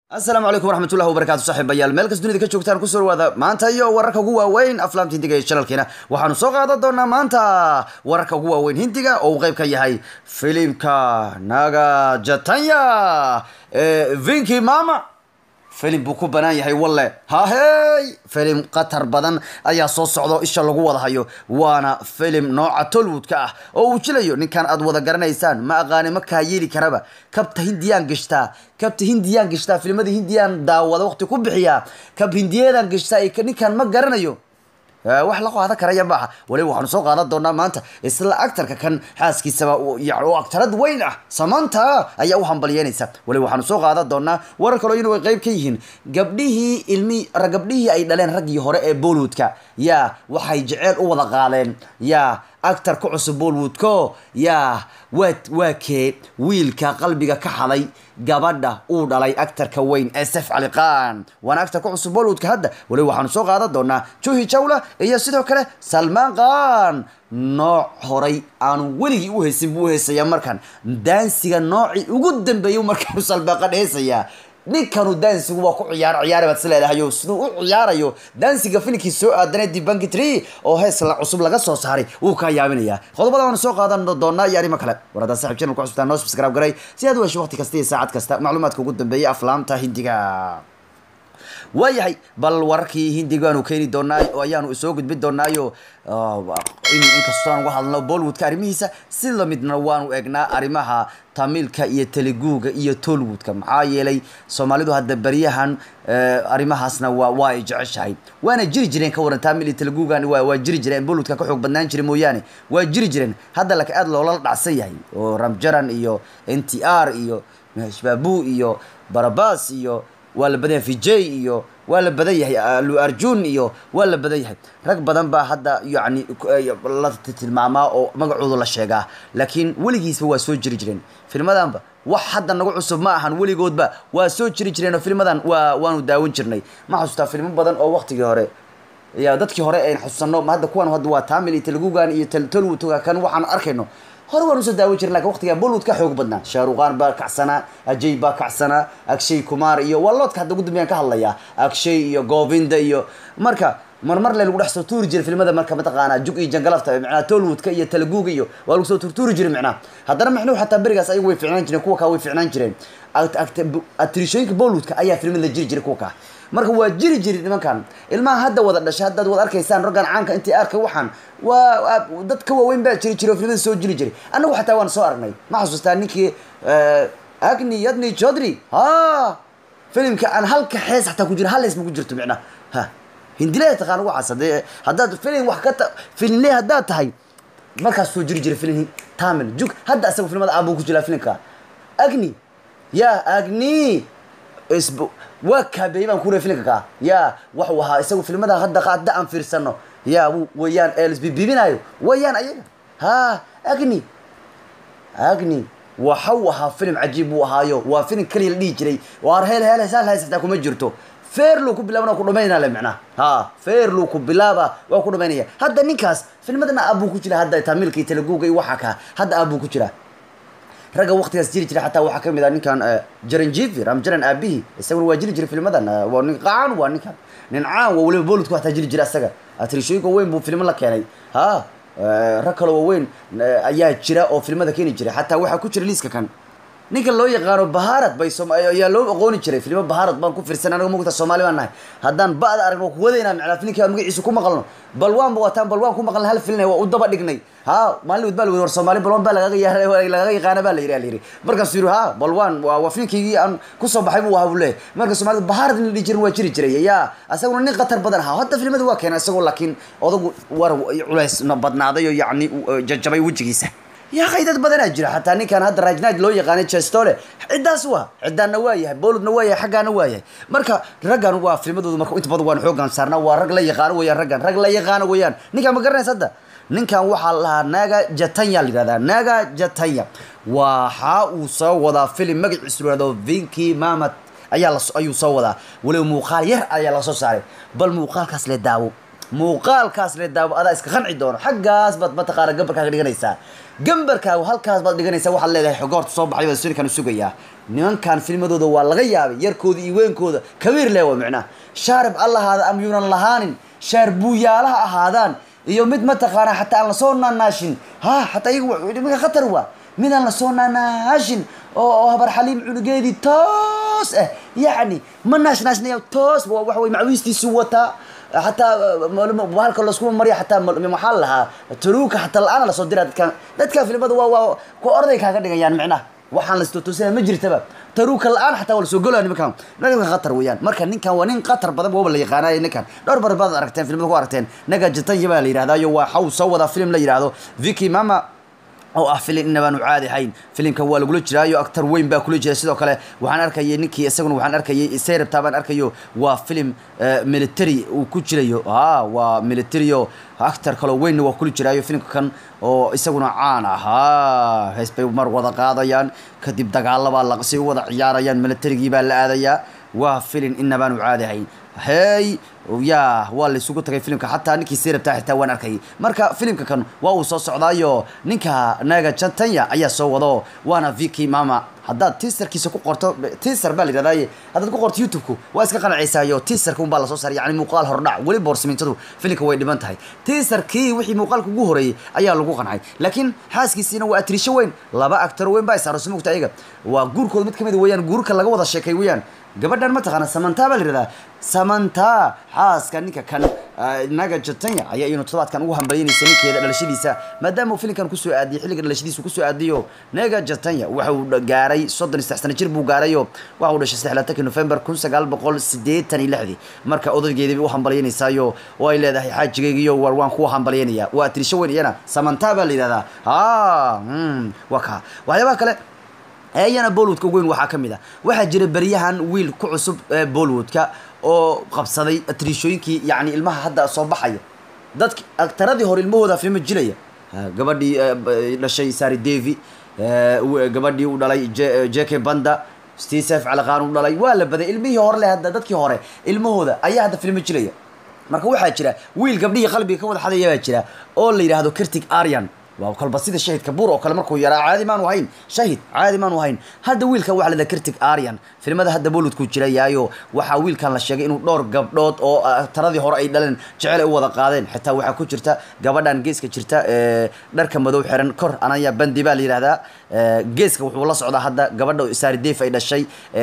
asalaamu calaykum waraxmatullahi wabarakatu saaxiibayaal meel kas dunida ka joogtaan kusoo dhawaada maanta iyo wararka ugu waaweyn aflaamta hindiga ee janalkeena waxaanu soo qaadan doonaa maanta wararka ugu waaweyn hindiga oo uu qayb ka yahay filimka naga jatanya ee vinki mama filim buu ku banaan yahay walle hahey filim khatar badan ayaa soo socdo isha lagu wada hayo waana filim nooca tolwoodka ah oo uu jilayo ninkan aad wada garanaysaan ma aqaani ma kaa yeeli karaba kabta hindiyaan gashtaa kabta hindiyaan gashtaa filimada hindiyaan daawada waqti ku bixiyaa kab hindiyadan gashtaa iyo ninkan ma garanayo wax la qaadan karaya maaha waliba waxaanu soo qaadan doonaa maanta isla actarka kan xaaskiisaba yani oo actarad weyn ah samanta ayaa u hambalyeynaysa waliba waxaanu soo qaadan doonaa warar kaloo inu ay qayb ka yihiin gabdhihii ilmi gabdhihii ay dhaleen raggii hore ee bollywoodka yaa waxay jeceel u wada qaadeen yaa actar ku cusub bollywoodko yaa waa waa kee wiilka qalbiga ka xaday gabadha uu dhalay actarka weyn ee sef cali qaan waana actar ku cusub bollywoodka hadda waliba waxaanu soo qaadan doonaa juhi jawla iyo sidoo kale salmaan qaan nooc horay aanu weligii u haysin buu uhaysayaa markan daansiga noocii ugu dambeeyay markaanu salbaaqan heesayaa ninkanu daansigu waa ku ciyaar ciyaara baad is leedahayo siduu u ciyaarayo daansiga filimkii soo aadanay dibanki tree oo hees la cusub laga soo saaray wuu kaa yaabinaya qodobada waanu soo qaadan doonaa iyo arrimo kale war haddaa saxib channel ku cusubtaa noo subscribe garay si aad u hesho waqti kasta iyo saacad kasta macluumaadka ugu dambeeyay aflaamta hindiga waayahay bal wararkii hindigaanu keeni doonaa oo ayaanu soo gudbin doonaayo inkastoo aan uga hadlno bollywoodka arrimihiisa si lamidna waanu eegnaa arrimaha tamilka iyo teliguga iyo tolwoodka maxaa yeelay soomaalidu hadda baryahan arrimahaasna waa waa ay jeceshahay waana jiri jireen ka waran tamil iyo teligugan waa waa jiri jireen bollywoodka ka xoog badnaan jira mooyaane waa jiri jireen hadda laka aada loola dhacsan yahay oo ramjaran iyo n t r iyo mehshbabu iyo barabas iyo waa la badan yahay vijay iyo waa la badan yahay alu arjun iyo waa la badan yahay rag badan baa hadda yani la tilmaamaa oo magacooda la sheegaa laakiin weligiisba waa soo jiri jireen filmadanba wax hadda nagu cusub ma ahan weligoodba waa soo jiri jireen oo filmadan waa waanu daawan jirnay ma xasuustaa filmo badan oo waqtigii hore ya dadkii hore ayn xasuusano hadda kuwan hadda waa tamil iyo telugugan iyo tolwoodka kan waxaan arkayno hore waan usoo daawan jirin lakin waqtigaa bollywood ka xoog badnaa shahruqan baa kacsanaa ajay baa kacsanaa agshay kumar iyo waa loodka hadda ugu dambeyan ka hadlayaa agshay iyo govinda iyo marka marmar le lagu dhex soo tuuri jiray filmada marka mataqaanaa jug iyo jangalafta micnaha tolwoodka iyo teleguga iyo waa lagu soo turtuuri jiray micnaha haddana mixnuhu xataa berigaas ayagu way ficnaan jireen kuwa kaa way ficnaan jireen atrishooyinka bollywoodka ayaa filmada la jiri jiray kuwa kaa marka waa jiri jiri nimankan ilmaha hadda wada dhashay haddaad wada arkaysaan raggan caanka intii arkay waxaan waa dad ka waaweyn baa jiri jiray oo filmada soo jiri jiray annagu xataa waan soo aragnay ma xasuustaa ninkii agni yadni chodri ha filimka aan halka xees xataa ku jira hal hees ma ku jirto micnaha ha hindile taqaan waxaas hadee haddaad filim wax ka ta filimle haddaad tahay markaas soo jiri jiray filim tamil jug hadda asaga filmada aabuu ku jiraa filimka agni ya agni isb waa kaabeeyey baan kuleey filimka kaa ya waxuu ahaa isagu filmada hadda hadda aan fiirsano ya wayaan eelsbibibinayo wayaan ayaga ha agni agni waxau ahaa filim cajiib buu ahaayo waa filim keliya la dhihi jiray waar heel heel hesaal hays xataa kuma jirto feerluu ku bilaabana ku dhamaynaa le micnaha ha feerluu ku bilaaba waa ku dhamaynaya hadda ninkaas filmadana aabuu ku jira hadda tamilka iyo teleguga iyo waxa kaa hadda aabuu ku jira ragga waqtigaas jiri jira xataa waxaa kamid ah ninkan jaranjivi ramjaran aabihi isaguna waa jiri jiray filmadan waa nin qaan waa ninkan nin caan waa weliba bolidku hataa jiri jira isaga atrishooyinka weyn buu filmo la keenay ha rag kaloo waaweyn ayaa jira oo filmada keeni jiray xataa waxaa ku jira liiska kan ninka loo yaqaano baharad bay ayaa loo aqooni jiray filmo baharad baan ku fiirsan anaga mugta soomaali baan nahay haddaan ba'da aragno kuwadaynaa micnaa filinka magaciisa ku maqalno balwaan ba wataan balwaan ku maqalna hal filin waa u daba dhignay ha maalin wad baa laweri war soomaali balwaan baa lagaga lagaga yaqaana baa la yidhi la yidhi markaasuu yidhi ha balwaan waa waa filinkaygii aan kusoo baxay buu ahaa buu leeyahy marka soomaalida baharad in la dhihi jirin waa jiri jiray yaa asaguna nin khatar badan ahaa hadda filmada waa keena isagoo laakiin odagu war culays badnaaday oo yacni jajabay wejigiisa yaa kay dad badanaa jira xataa ninkan hadda rajnaaj loo yaqaanay chestole ciddaas waa ciddaanna waa yahay boludna waa yahay xaggaana waa yahay marka raggan waa filmadooda marka inta badan waan xoogaan saarnaa waa rag la yaqaano weyaan raggan rag la yaqaano weyaan ninkan ma garanaysa hadda ninkan waxaa la lahaa naga jatanya la yihahdaa naga jatanya waxa uu soo wadaa filim magaciisu lahahdo vinki mamat ayaa la ayuu soo wadaa weliba muuqaal yar ayaa lasoo saaray bal muuqaalkaas le daawo muuqaalkaas le daawo adaa iska qanci doono xaggaas baad mataqaana gambarkaaga dhiganaysaa gambarkaagu halkaas baad dhiganaysaa waxaad leedahay xogo horta soo baxay baa sunikan sugayaa nimankan filmadooda waa laga yaabay yarkooda iyo weenkooda kabiir leh waa micnaha shaarib allahaada am yuunan lahaanin shaar buuyaalaha ahaadaan iyo mid mataqaana xataa aan lasoo naanaashin ha xataa iyagu nimanka khatar waa mid aan lasoo naanaashin oo oo habar xaliim cunugeedii toos ah yacni ma naashnaashnaya toos waxa wey macwiistiisu wataa xataa halka laskuma marya xataa maxaa la lahaa taluuka xataa la-aana lasoo diraa dadkan dadka filimada waa waa kuwa orday kaaga dhigayaan micnaha waxaan laistootoosina ma jirtaba taruuka la-aan xataa waa lasoo golaya nimankan nimankan khatar weeyaan marka ninkan waa nin khatar badan waba la yaqaanaya ninkan dhowr bar baad aragteen filimada ku aragteen naga jatanya baa la yidhahdayo waa xaw soo wadaa film la yidhahdo vicky mama oo ah filin inabaanu caadi ahayn filimka waa lagula jiraayo actar weyn baa kula jira sidoo kale waxaan arkayay ninkii isaguna waxaan arkayay seyrabtaa baan arkayo waa film military uu ku jirayo a waa militario actar kaloo weynna waa kula jiraayo filimka kan oo isaguna caan ahaa hees bay mar wada qaadayaan kadib dagaalabaa laqsi u wada ciyaarayaan militarigii baa la aadayaa waa filin inabaanu caadi ahayn hey ya waa la isugu tagay filimka xataa ninkii seyrabtaa xitaa waan arkayay marka filimka kan waa uu soo socdaayo ninka naga jantanya ayaa soo wado waana vicky mama haddaad tiisarkiisa ku qorto tiisar baa la yidhahdaye haddaad ku qorto youtube-ku waa iska qanacaysayo tiisarka un baa lasoo saaray yani muuqaal hordhac weli boorsamintadu filimka way dhiban tahay tiisarkii wixii muuqaalka ugu horeeyey ayaa lagu qancay laakiin xaaskiisiina waa atrisho weyn laba actaro weyn baa isaaro simugta ayaga waa guurkooda mid kamid weeyaan guurka laga wada sheekay weeyaan gabadhan mataqaana samanta baa la yihahdaa samanta xaaska ninka kan naga jatanya ayaa iyanu todobaadkan ugu hambalyanaysa ninkeeda dhalashadiisa maadaama uu filimkan kusoo aadiyay xilliga dhalashadiisa kusoo aadiyo naga jatanya waxa uu gaaray soddon iyo saddex sano jir buu gaarayo waxa uu dhashay saddexlaatanki november kun sagaal boqol siddeetan iyo lixdii marka odaygeedii bay u hambalyanaysayo oo ay leedahay xaajigaygiyo war waan kuwa hambalyanaya waa tirisho weyn iyana samanta baa la yidhahdaa a waa kaa waxyaabaha kale ayana bollywoodka ugu weyn waxaa ka mid ah waxaa jira beryahan wiil ku cusub ee bollywoodka oo qabsaday atriishooyinkii yani ilmaha hadda soo baxaya dadki aktaradii hore ilmahooda filma jilaya gabadhii dhashay sari devi gabadhii u dhalay jeke banda stesef calaqaan u dhalay waa la baday ilmihii hore leh hadda dadkii hore ilmahooda ayaa hadda filma jilaya marka waxaa jira wiil gabdhihii qalbiga ka wada xadaya baa jira oo la yidhaahdo kirtig aryan waa kolba sida shahidka buur oo kale markuu yaraa caadi maanu ahayn shahid caadi maanu ahayn hadda wiilkan waxa la kirtig aryan filimada hadda bollywoodku jirayaayo waxaa wiilkan la sheegay inuu dhowr gabdhood oo taradii hore ay dhaleen jecel ay u wada qaadeen xitaa waxaa ku jirta gabadhan geeska jirta ee dharka madow xiran kor anaya bandi baa la yidhahdaa geeska wuxuu la socdaa hadda gabadha saari deef ay dhashay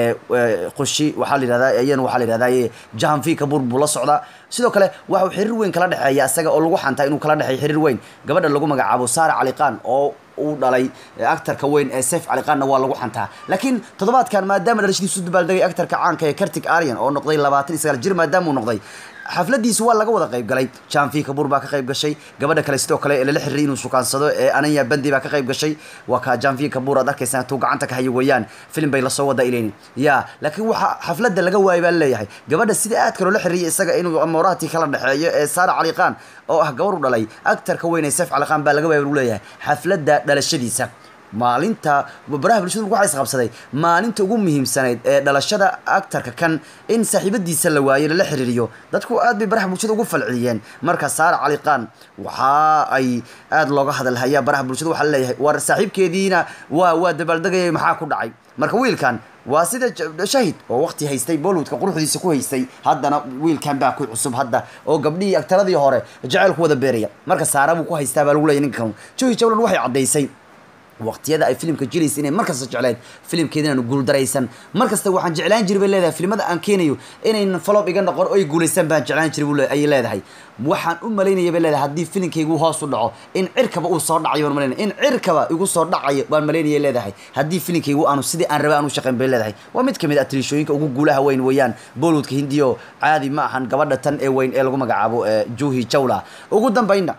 qushi waxaa la yidhahdaa iyana waxaa la yidhahdaa jahanfi kabuur buu la socdaa sidoo kale waxa uu xiriir weyn kala dhexeeya isaga oo lagu xantaa inuu kala dhexeeyo xiriir weyn gabadha lagu magacaabo saara caliqaan oo uu dhalay actarka weyn ee sef caliqaanna waa lagu xantaa laakiin toddobaadkan maadaama dhalashadiisu dabaaldegay actarka caanka ee kartig aryan oo noqday labaatan iyo sagaal jir maadaama uu noqday xafladiisi waa laga wada qayb galay janfi kabuur baa ka qayb gashay gabadha kale sidoo kale lala xiriiray inuu sukaansado ee ananya bandi baa ka qayb gashay waa ka janfi kabuur aad arkaysaa intuu gacanta ka hayo weeyaan filim bay lasoo wada ilayni ya laakiin waxa xafladda laga waayay baa leeyahay gabadha sida aadka loola xiriiriyay isaga inuu amoorahati kala dhexeeyo ee saara caliqaan oo ah gabar u dhalay actarka weyn ee sef caliqaan baa laga waayay buu leeyahay xafladda dhalashadiisa maalinta baraha bulshadu waxaa isqabsaday maalinta ugu muhiimsanayd ee dhalashada actarka kan in saaxiibadiisa la waayo lala xiriiriyo dadku aad bay baraha bulshada ugu falceliyeen marka saara caliqaan waxa ay aad looga hadalhayaa baraha bulshada waxaa leeyahay war saaxiibkeediina waa waa dabaaldegayay maxaa ku dhacay marka wiilkan waa sida shahid oo waqti haystay bollywoodka quruxdiisa ku haystay haddana wiilkan baa ku cusub hadda oo gabdhihii aktaradii hore jaceyl ku wada beeraya marka saara buu ku haystaa baa lagu leeyahy ninkan johi jawlan waxay caddaysay waqtiyada ay filimka jiraysa inay markasta jecleed filimkeeda inaanu guuldaraysan markasta waxaan jeclaan jiray bay leedahay filimada aan keenayo inaynan falob iga noqon oo ay guulaystaan baan jeclaan jiray ayay leedahay waxaan u malaynaya bay leedahay haddii filimkaygu hoos u dhaco in cirkaba uu soo dhacayo baan malaynaya in cirkaba igu soo dhacayo baan malaynaya leedahay haddii filimkaygu aanu sidii aan rabay aan u shaqayn bay leedahay waa mid kamid ah atriishooyinka ugu guulaha weyn weeyaan bollywoodka hindiyo caadi ma ahan gabadha tan ee weyn ee lagu magacaabo juhi jawla ugu dambaynna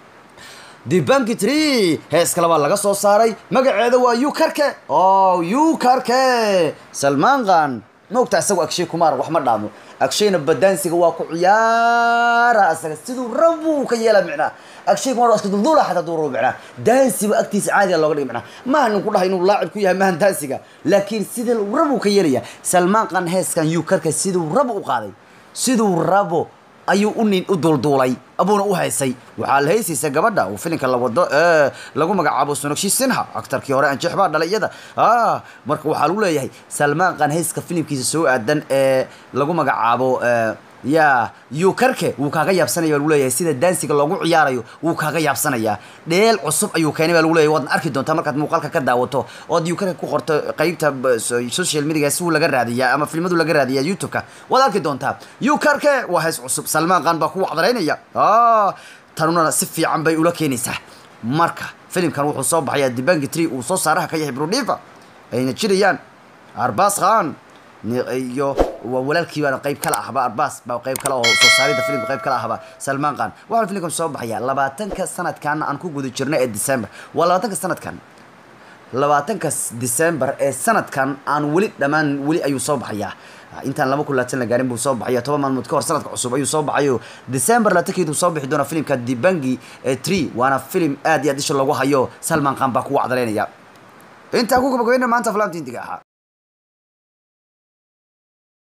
dibanki tree hees kale baa laga soo saaray magaceeda waa yukarke o yukarke salmaan khan maogta isagu agshay kumaar wax ma dhaamo agshayna badaansiga waa ku ciyaara isaga siduu rabuu ka yeela micnaa agshay kumaar waa iska dulduula xataa duu rabo micnaa daansiba agtiisa caadiga looga dhigay micnaa maaha nin ku dhahay inuu laacib ku yahay maahan daansiga laakiin sida rabuu ka yeelaya salmaan khan heeskan yukarke siduu rabo u qaaday siduu rabo ayuu u nin u duulduulay abuuna u haysay waxaa la heysaysa gabadha uu filinka la wado ee lagu magacaabo sonogshi sinha aktarkii hore anjeex baa dhalay iyada ah marka waxaa lagu leeyahay salmaan qaan heyska filimkiisa soo aadan ee lagu magacaabo ya yukarke wuu kaaga yaabsanaya baa lagu leeyahay sida daansiga loogu ciyaarayo wuu kaaga yaabsanayaa dheel cusub ayuu keenay baa lagu leeyahay waadna arki doontaa markaad muuqaalka ka daawato ood yukarke ku qorto qeybta social media si uu laga raadiyaa ama filmadu laga raadiyaa youtube-ka waad arki doontaa yukarke waa hees cusub salmaan qaan baa ku wacdaraynaya tanuna si fiican bay ula keenaysaa marka filimkan wuxuu soo baxayaa dibangi tree uu soo saaraha ka yahay brudhifa ayna jirayaan arbas khan iyo waa walaalkii baana qayb kala ahba arbas baa qayb kale oo soo saarida filimka qayb kala ahba salmaan khan waxaan filimkan soo baxayaa labaatanka sanadkan aan ku guda jirno ee december waa labaatanka sanadkan labaatanka december ee sanadkan aan weli dhammaan weli ayuu soo baxayaa intaan laba kun laatan la gaarin buu soo baxaya toban maalmood ka hor sanadka cusub ayuu soo baxayo december laatankeedu soo bixi doona filimka dibangi ee tree waana filim aad iyo aad isha loogu hayo salmaan khan baa ku wacdaleynaya intaa ku gabagabayna maanta falaamta hindiga ahaa